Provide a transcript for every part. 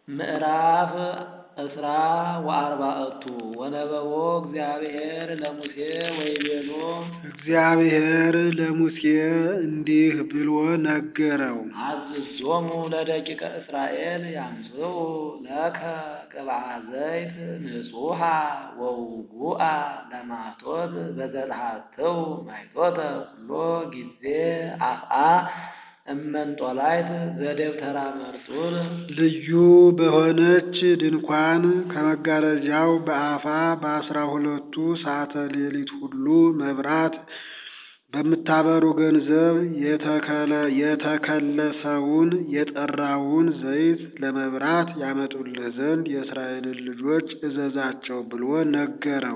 ምዕራፍ እስራ ወአርባዕቱ ወነበቦ እግዚአብሔር ለሙሴ ወይቤሎ እግዚአብሔር ለሙሴ እንዲህ ብሎ ነገረው። አዝዞሙ ለደቂቀ እስራኤል ያምጽኡ ለከ ቅብአ ዘይት ንጹሐ ወውጉአ ለማቶት በዘልሃትው ማይቶተ ኩሎ ጊዜ አፍአ እመንጦላይት ዘደብተራ መርጡል ልዩ በሆነች ድንኳን ከመጋረጃው በአፋ በአስራ ሁለቱ ሰዓተ ሌሊት ሁሉ መብራት በምታበሩ ገንዘብ የተከለሰውን የጠራውን ዘይት ለመብራት ያመጡልህ ዘንድ የእስራኤልን ልጆች እዘዛቸው ብሎ ነገረው።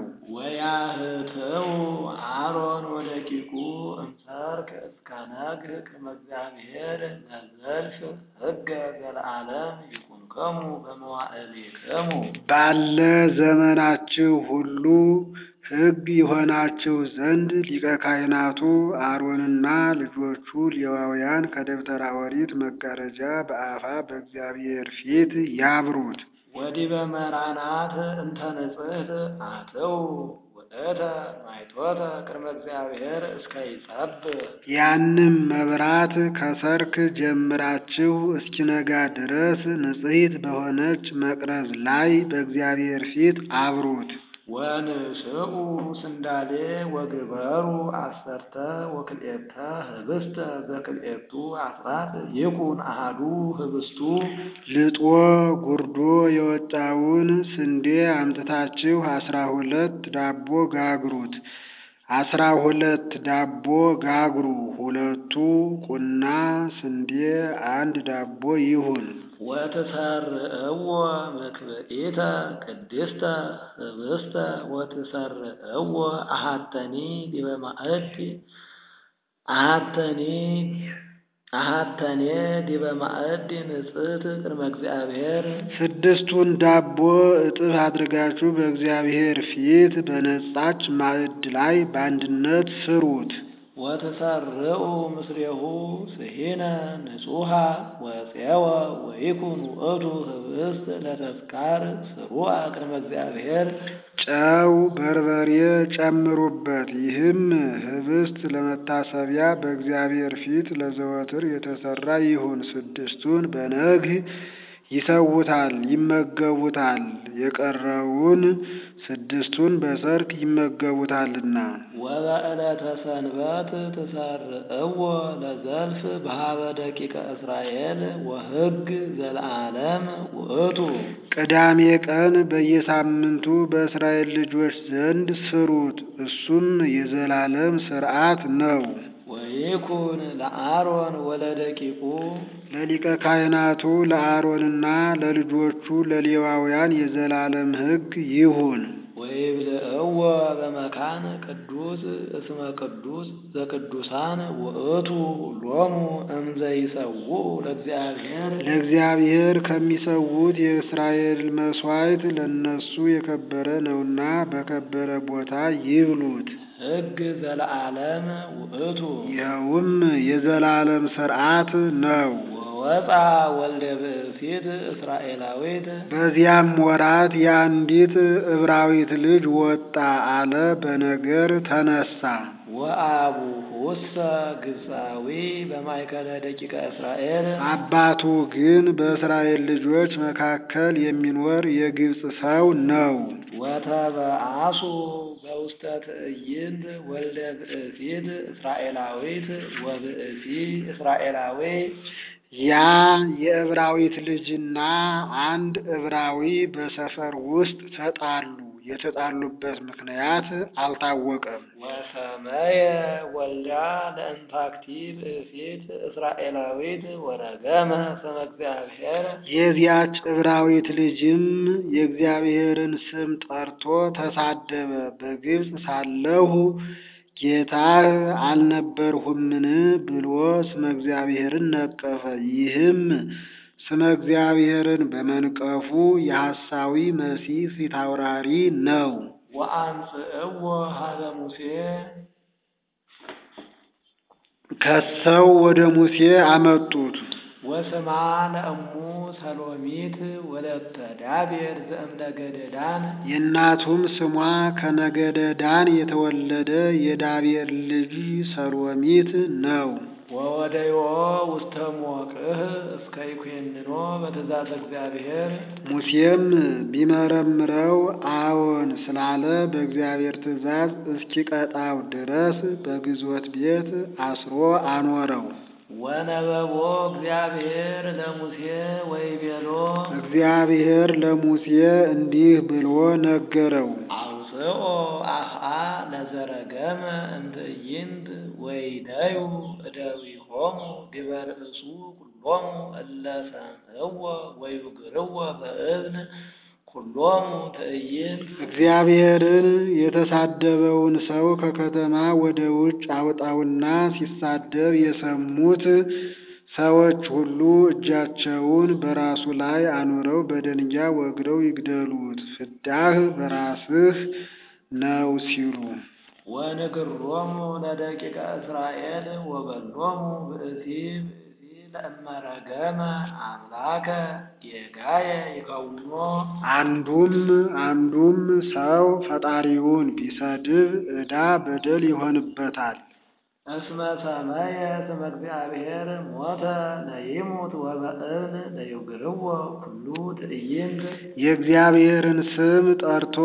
ወያህትው አሮን ወደቂቁ እምሰርክ እስከ ነግህ ቅድመ እግዚአብሔር ለዘልፍ ሕገ ዘለዓለም ይኩንከሙ በመዋዕሊክሙ ባለ ዘመናችሁ ሁሉ ሕግ ይሆናችሁ ዘንድ ሊቀ ካህናቱ አሮንና ልጆቹ ሌዋውያን ከደብተራ ኦሪት መጋረጃ በአፋ በእግዚአብሔር ፊት ያብሩት። ወዲበ መራናት እንተ ንጽሕት አትው ውእተ ማይቶተ ቅድመ እግዚአብሔር እስከ ይጸብእ ያንም መብራት ከሰርክ ጀምራችሁ እስኪነጋ ድረስ ንጽሕት በሆነች መቅረዝ ላይ በእግዚአብሔር ፊት አብሩት። ወንስኡ ስንዳሌ ወግበሩ አሰርተ ወክልኤተ ህብስተ ዘክልኤቱ አስራት ይኩን አሃዱ ህብስቱ ልጦ ጉርዶ የወጣውን ስንዴ አምጥታችሁ አስራ ሁለት ዳቦ ጋግሩት። አስራ ሁለት ዳቦ ጋግሩ። ሁለቱ ቁና ስንዴ አንድ ዳቦ ይሁን። ወትሰርዕዎ ምክብኢተ ቅድስተ ህብስተ ወትሰርዕዎ አሃተኒ ዲበ ማእድ አሃተኒ አሃተኔ ዲበ ማእድ ንጽሕት ቅድመ እግዚአብሔር ስድስቱን ዳቦ እጥፍ አድርጋችሁ በእግዚአብሔር ፊት በነጻች ማዕድ ላይ በአንድነት ስሩት። ወትሰርዑ ምስሌሁ ስሂነ ንጹሐ ወፄወ ወይኩን ውእቱ ህብስት ለተስካር ስሩዐ ቅድመ እግዚአብሔር ጨው፣ በርበሬ ጨምሩበት። ይህም ህብስት ለመታሰቢያ በእግዚአብሔር ፊት ለዘወትር የተሰራ ይሁን። ስድስቱን በነግህ ይሰውታል ይመገቡታል። የቀረውን ስድስቱን በሰርክ ይመገቡታልና። ወበዕለተ ሰንበት ትሰርዕዎ ለዘልፍ በሃበ ደቂቀ እስራኤል ወሕግ ዘለዓለም ውእቱ ቅዳሜ ቀን በየሳምንቱ በእስራኤል ልጆች ዘንድ ስሩት። እሱም የዘላለም ሥርዓት ነው። ወይኩን ለአሮን ወለደቂቁ ለሊቀ ካህናቱ ለአሮንና ለልጆቹ ለሌዋውያን የዘላለም ሕግ ይሁን። ወይብልዕዎ በመካን ቅዱስ እስመ ቅዱስ ዘቅዱሳን ውእቱ ሎሙ እምዘይሰውኡ ለእግዚአብሔር ለእግዚአብሔር ከሚሰዉት የእስራኤል መሥዋዕት ለነሱ የከበረ ነውና በከበረ ቦታ ይብሉት። ሕግ ዘለዓለም ውእቱ ይኸውም የዘላለም ሥርዓት ነው። ወወፃ ወልደ ብእሲት እስራኤላዊት በዚያም ወራት የአንዲት ዕብራዊት ልጅ ወጣ አለ በነገር ተነሳ። ወአቡሁሰ ግብፃዊ በማእከለ ደቂቀ እስራኤል አባቱ ግን በእስራኤል ልጆች መካከል የሚኖር የግብፅ ሰው ነው። ወተበአሱ በውስተ ትዕይንት ወልደ ብእሲት እስራኤላዊት ወብእሲ እስራኤላዊ ያ የዕብራዊት ልጅና አንድ ዕብራዊ በሰፈር ውስጥ ተጣሉ። የተጣሉበት ምክንያት አልታወቀም። ወሰመየ ወልዳ ለእንታክቲ ብእሲት እስራኤላዊት ወረገመ ስመ እግዚአብሔር የዚያች ዕብራዊት ልጅም የእግዚአብሔርን ስም ጠርቶ ተሳደበ። በግብፅ ሳለሁ ጌታህ አልነበርሁምን ብሎ ስመ እግዚአብሔርን ነቀፈ። ይህም ስመ እግዚአብሔርን በመንቀፉ የሐሳዊ መሲህ ፊታውራሪ ነው። ወአምጽእዎ ሀበ ሙሴ ከሰው ወደ ሙሴ አመጡት። ወስማ ለእሙ ሰሎሚት ወለተ ዳቤር ዘእምነገደ ዳን የእናቱም ስሟ ከነገደ ዳን የተወለደ የዳቤር ልጅ ሰሎሚት ነው። ወወደዮ ውስተ ሞቅህ እስከ ይኩንኖ በትእዛዘ እግዚአብሔር ሙሴም ቢመረምረው አዎን ስላለ በእግዚአብሔር ትእዛዝ እስኪቀጣው ድረስ በግዞት ቤት አስሮ አኖረው። ወነበቦ እግዚአብሔር ለሙሴ ወይቤሎ እግዚአብሔር ለሙሴ እንዲህ ብሎ ነገረው። አውፅኦ አፍአ ለዘረገመ እምትዕይንት ወይደዩ እደዊሆሙ ዲበ ርእሱ ኩሎሙ እለ ሰምዕዎ ወይግርዎ በእብን ኩሎሙ ትዕይንት እግዚአብሔርን የተሳደበውን ሰው ከከተማ ወደ ውጭ አውጣውና ሲሳደብ የሰሙት ሰዎች ሁሉ እጃቸውን በራሱ ላይ አኑረው በደንጊያ ወግረው ይግደሉት፣ ፍዳህ በራስህ ነው ሲሉ ወንግሮሙ ለደቂቀ እስራኤል ወበሎሙ ብእሲ ብእሲ ለእመረገመ አምላከ የጋየ ይከውኖ አንዱም አንዱም ሰው ፈጣሪውን ቢሰድብ ዕዳ በደል ይሆንበታል። እስመ ሰመየ ስመ እግዚአብሔር ሞተ ለይሙት ወበእብን ለይግርዎ ኩሉ ትዕይንት የእግዚአብሔርን ስም ጠርቶ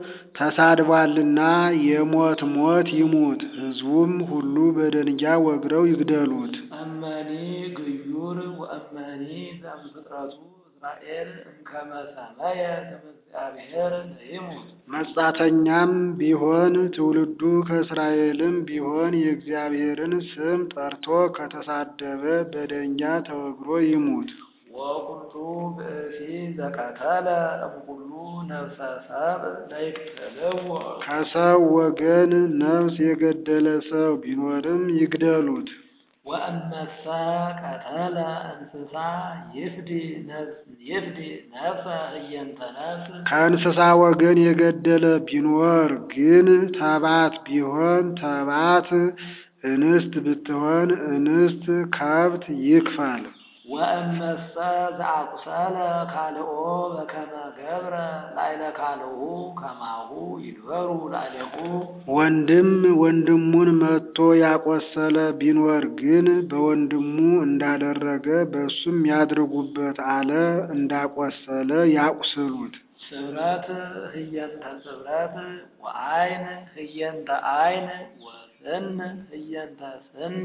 ተሳድቧልና የሞት ሞት ይሙት፣ ሕዝቡም ሁሉ በደንጊያ ወግረው ይግደሉት። እመኒ ግዩር ወእመኒ ዘእምፍጥረቱ እስራኤል እምከመ ሰመየ ስመ እግዚአብሔር ለይሙት መጻተኛም ቢሆን ትውልዱ ከእስራኤልም ቢሆን የእግዚአብሔርን ስም ጠርቶ ከተሳደበ በደንጊያ ተወግሮ ይሙት። ወኩሉ ብእሲ ዘቀተለ እምኩሉ ነፍሰ ሰብእ ለይቅትልዎ ከሰው ወገን ነፍስ የገደለ ሰው ቢኖርም ይግደሉት። ወእመሰ ቀተለ እንስሳ ይፍዲ ነፍስ ይፍዲ ነፍሰ ህየንተ ነፍስ ከእንስሳ ወገን የገደለ ቢኖር ግን ተባት ቢሆን ተባት፣ እንስት ብትሆን እንስት ከብት ይክፈል። ወእመሰ ዘአቁሰለ ካልኦ በከመ ገብረ ላዕለ ካልኡ ከማሁ ይድበሩ ላዕሌሁ ወንድም ወንድሙን መትቶ ያቆሰለ ቢኖር ግን በወንድሙ እንዳደረገ በእሱም ያድርጉበት አለ። እንዳቆሰለ ያቁስሉት። ስብረት ህየንተ ስብረት ወአይን ህየንተ አይን ወስን ህየንተ ስን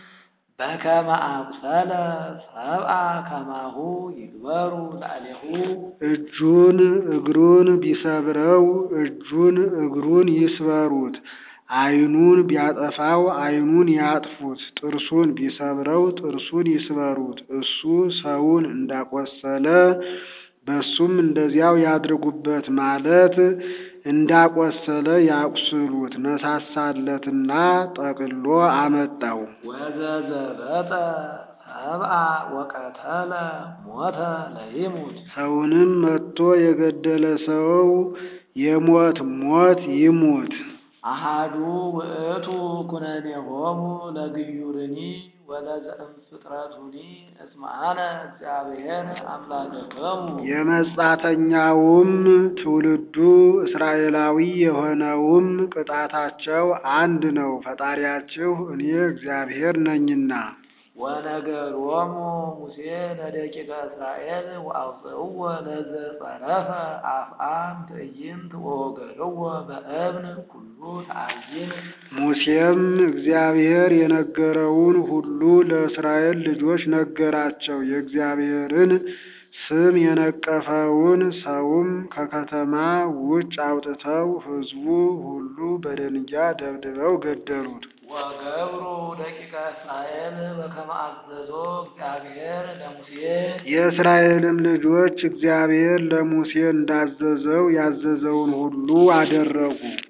በከመ አቁሰለ ሰብአ ከማሁ ይግበሩ ላዕሌሁ እጁን እግሩን ቢሰብረው እጁን እግሩን ይስበሩት። ዓይኑን ቢያጠፋው ዓይኑን ያጥፉት። ጥርሱን ቢሰብረው ጥርሱን ይስበሩት። እሱ ሰውን እንዳቆሰለ በሱም እንደዚያው ያድርጉበት ማለት እንዳቆሰለ ያቁስሉት። ነሳሳለትና ጠቅሎ አመጣው። ወዘዘበጠ ሰብአ ወቀተለ ሞተ ለይሙት ሰውንም መትቶ የገደለ ሰው የሞት ሞት ይሙት። አሃዱ ውእቱ ኩነኔሆሙ ለግዩርኒ ወለዘእምፍጥረቱኒ እስመ አነ እግዚአብሔር አምላክክሙ የመጻተኛውም ትውልዱ እስራኤላዊ የሆነውም ቅጣታቸው አንድ ነው፣ ፈጣሪያችሁ እኔ እግዚአብሔር ነኝና። ወነገሮሙ ሙሴ ለደቂቀ እስራኤል ወአውፅእዎ ለዘጸረፈ አፍአም ትዕይንት ወወገርዎ በእብን ኩሉ ተአይን ሙሴም እግዚአብሔር የነገረውን ሁሉ ለእስራኤል ልጆች ነገራቸው። የእግዚአብሔርን ስም የነቀፈውን ሰውም ከከተማ ውጭ አውጥተው ሕዝቡ ሁሉ በደንጊያ ደብድበው ገደሉት። ወገብሩ ደቂቀ እስራኤል በከመ አዘዞ እግዚአብሔር ለሙሴ የእስራኤልም ልጆች እግዚአብሔር ለሙሴ እንዳዘዘው ያዘዘውን ሁሉ አደረጉ።